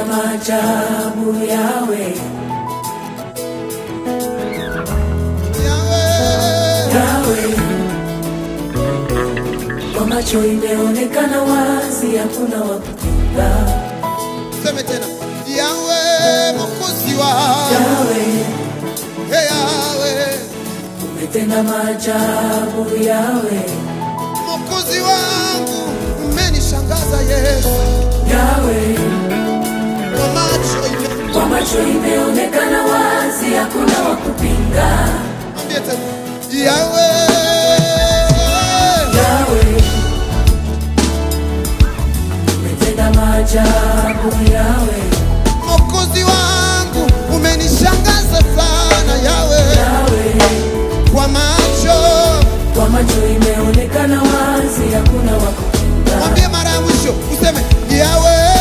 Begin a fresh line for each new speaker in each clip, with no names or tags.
maajabu yawe
Yahweh,
yawe kwa macho imeonekana wazi hakuna wa kupinga
seme tena Yahweh, mwokozi wangu
yawe
Hey, Yahweh,
umetenda maajabu yawe
mwokozi wangu umenishangaza Yesu
yawe
kwa macho ime-
kwa macho imeonekana wazi hakuna wa kupinga
Mwambie tena Yahweh,
yawe umetenda maajabu yawe
mwokozi wangu umenishangaza sana Yahweh,
yawe
kwa macho
kwa macho imeonekana wazi hakuna wa kupinga
mwambie mara ya mwisho useme Yahweh,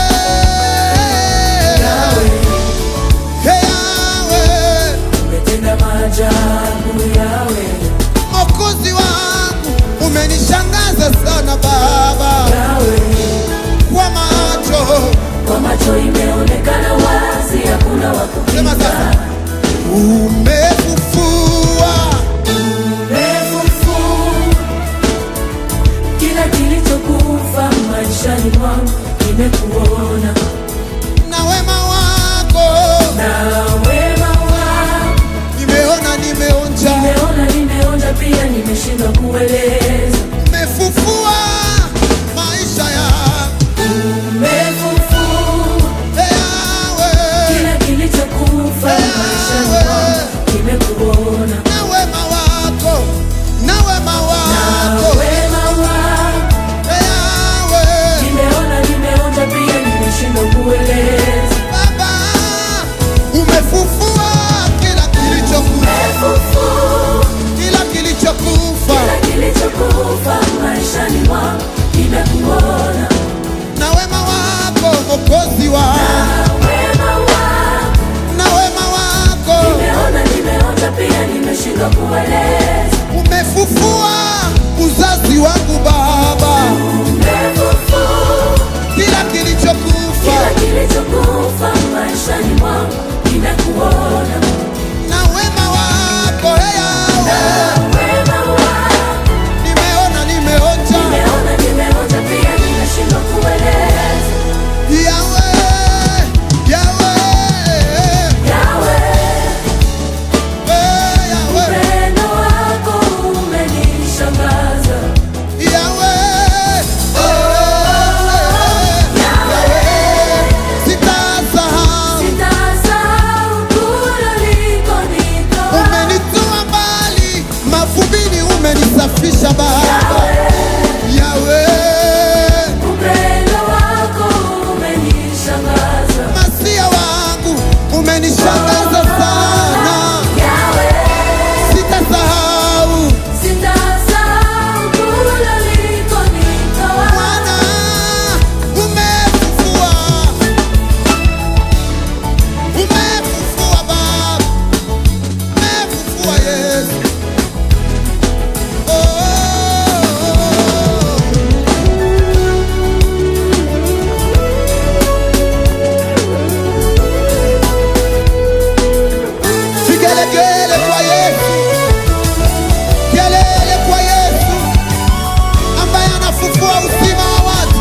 yawe
Hey, Yahweh,
umetenda maajabu yawe
mwokozi wangu umenishangaza sana Baba,
yawe
kwa macho
kwa macho imeonekana wazi hakuna wa
Sema
kupinga
sasa. umefufua
Umefufu kila kilichokufa maishani mwangu nimekuona
na wema wako
na wema wako
nimeona nimeonja
nimeona nimeonja pia nimeshindwa kueleza
umefufua maisha yangu
Umefufu
Yahweh,
kila kilichokufa maishani mwangu nimekuona
na wema wako na wema
na
wako
wema wako
Yahweh,
nimeona nimeonja pia nimeshindwa kueleza
Baba umefufua kila kilichokufa
Umefufu
kila kilichokufa
kila kilichokufa maishani mwangu nimekuona
na wema wako Mwokozi
na
wangu
wema wako
na wema wako
nimeona nimeonja pia nimeshindwa kueleza
umefufua uzazi wangu Baba,
Umefufu
kila kilichokufa
kila kilichokufa maishani mwangu nimekuona
na wema wako hey,
na
Yahweh.
wema wako
nimeona nimeonja
nimeona nimeonja pia nimeshindwa kueleza
Yahweh, Yahweh,
yawe
eh, Yahweh,
upendo wako umenishangaza
Yahweh, eh,
yawe
sitasahau
sitasahau kule ulikonitoa
umenitoa mbali mavumbini umenisafisha Baba Yahweh
upendo wako umenishangaza
masia wangu umenishangaza sana
yawe
sitasahau
sitasahau kule ulikonitoa
Bwana umefufua umefufua Baba umefufua Yesu oh. Vigelegele kwa Yesu, kelele kwa Yesu ambaye anafufua uzima wa watu.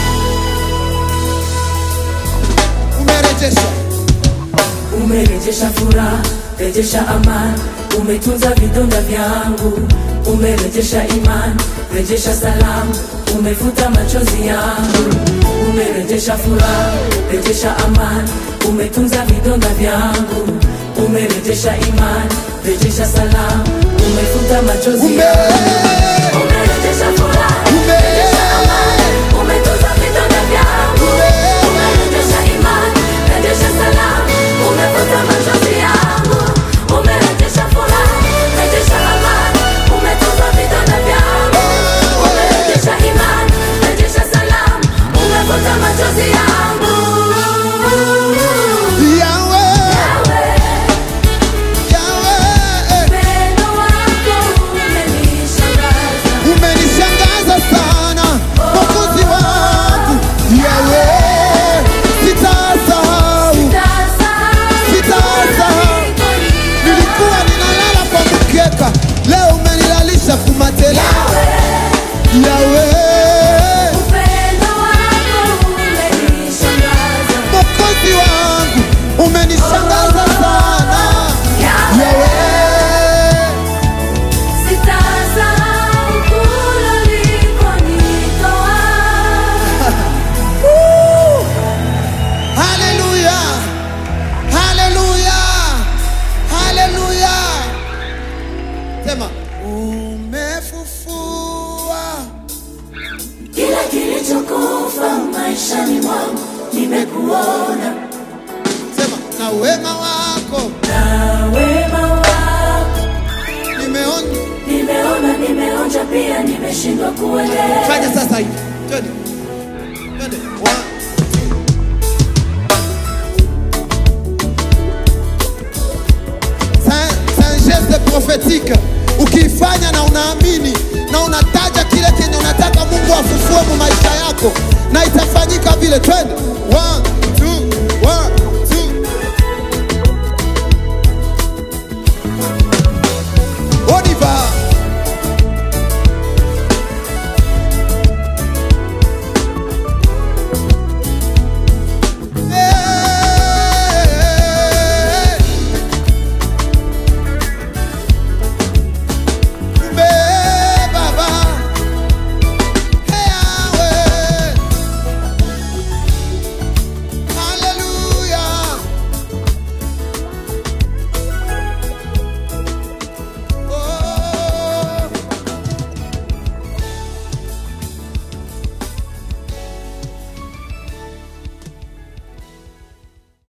Umerejesha,
umerejesha furaha rejesha amani umetunza vidonda vyangu umerejesha imani rejesha salamu umefuta machozi yangu umerejesha furaha rejesha amani umetunza vidonda vyangu umerejesha imani rejesha salamu umefuta machozi
ume
yangu umerejesha furaha
ume
rejesha amani umetunza vidonda vyangu umerejesha imani rejesha salamu umefuta machozi yangu umerejesha furaha rejesha amani umetunza vidonda vyangu umerejesha imani rejesha salamu umefuta machozi yangu
Yahweh,
Yawe,
Yahweh,
upendo wako umenishangaza maishani mwangu nimekuona,
Sema na wema wako
na wema wako
nimeona.
nimeona, nimeonja pia, nimeshindwa kuelewa.
Fanya sasa hivi. Twende. Twende. One. C'est c'est un geste prophétique. Ukiifanya na unaamini na unataja kile kenye unataka Mungu afufue mu maisha yako na itafanyika vile. Twende. One.